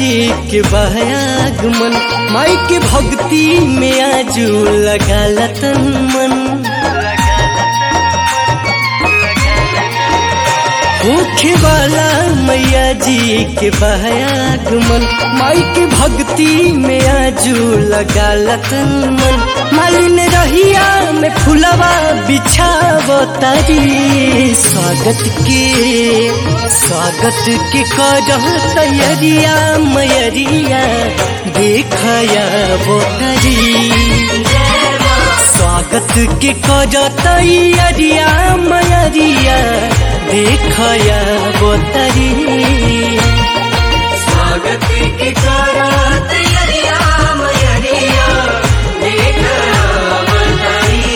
जी के बहागमन माई के भक्ति में आजू लगा लतन मन होखे वाला मैया जी के बहागमन माई के भक्ति में आजू लगा लतन मन मालिन रहिया में फुलवा बिछावो तारी स्वागत के स्वागत के करह तैयारिया मैरिया देखया वो तारी स्वागत के कर तैयारिया मैरिया देखया वो तारी स्वागत के करा तैयारिया मैरिया देख बताई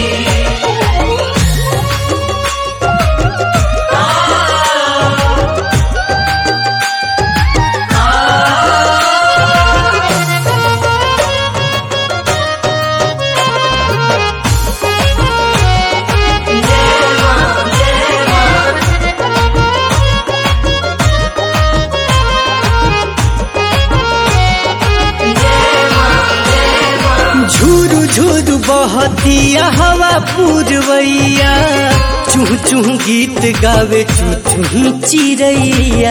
झूरू झूरू बहतिया हवा पूरवैया चूह चूह गीत गावे चू चूह चिड़ैया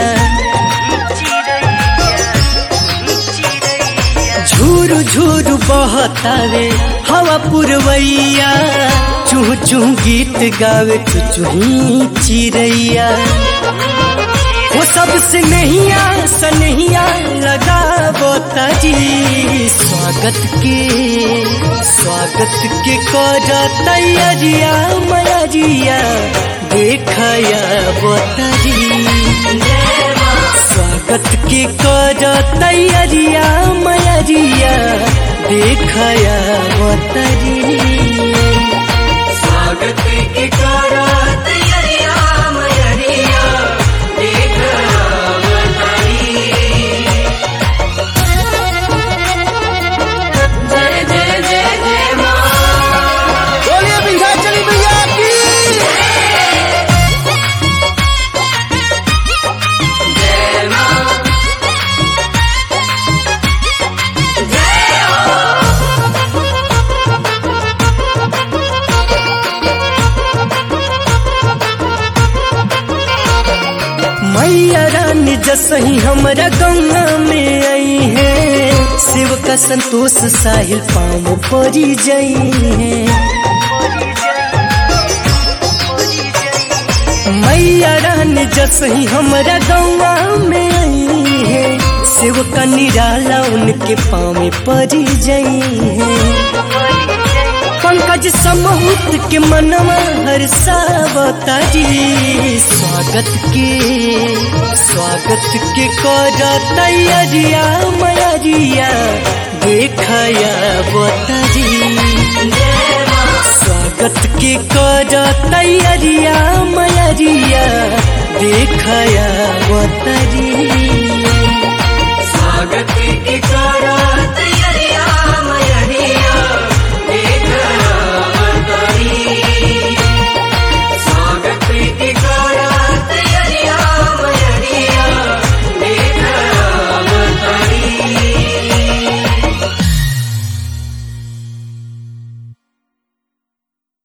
झूरू झूरू बहतावे हवा पुरवैया चूह चूह गीत गावे चू चूह चिड़ैया वो सबसे नहिया सनहिया लगावो ताजी स्वागत के स्वागत के कर तैयारिया मैरिया देखया बतारी स्वागत के कर तैयारिया मैरिया देखया बतारी स्वागत के करा तैयारिया मैरिया देख बताई जय जय जय जय माँ बोलिए विंध्याचली मैया की जय माँ जय हो मैया रानी जसही हमरा गंगा में आई है शिव का संतोष साहिल पाम परी जई है मैया रानी जसही हमरा गंगा में आई है शिव का निराला उनके पाँव परी जई है पंकज समूत के मनवा हर्षावतारी स्वागत के स्वागत के कर तैयारिया मैरिया देखया बतारी स्वागत के कर तैयारिया मैरिया देखया बतारी